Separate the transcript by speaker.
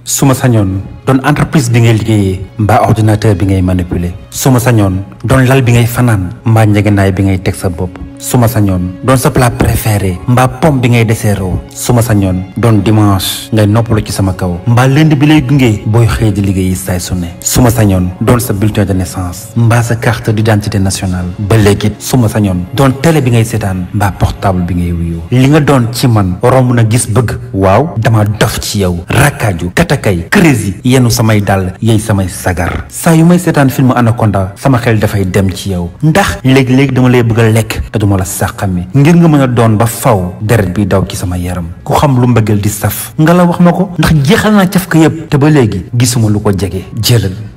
Speaker 1: su ma sañoon doon entreprise bi ngay liggéeyee mbaa ordinateur bi ngay manipuler su ma sañoon doon lal bi ngay fanaan mbaa njëgënaay bi ngay teg sa bopp su ma sañoon doon sa plat préféré mbaa pomme bi ngay deseeroo su ma sañoon doon dimanche ngay noppalu ci sama kaw mbaa lundi bi lay gunge booy xëy di liggéeyi saay su ne su ma sañoon doon sa bulletin de naissance mbaa sa carte d'identité nationale ba léegi su ma sañoon doon télé bi ngay seetaan mbaa portable bi ngay wuyoo li nga doon ci man romb na gis bëgg waaw dama dof ci yow rakkaaju katakay crazy yenu samay dàll yey samay sagar saa yu may seetaan film anaconda sama xel dafay dem ci yow ndax léegi-léegi dama lay bëgg a lekk te duma la sàqami ngir nga mën a doon ba faw deret bi daw ci sama yaram ku xam lu mbëggeel di saf nga la wax ma ko ndax jeexal naa caf ka yëpp te ba léegi gisuma lu ko jege jëlal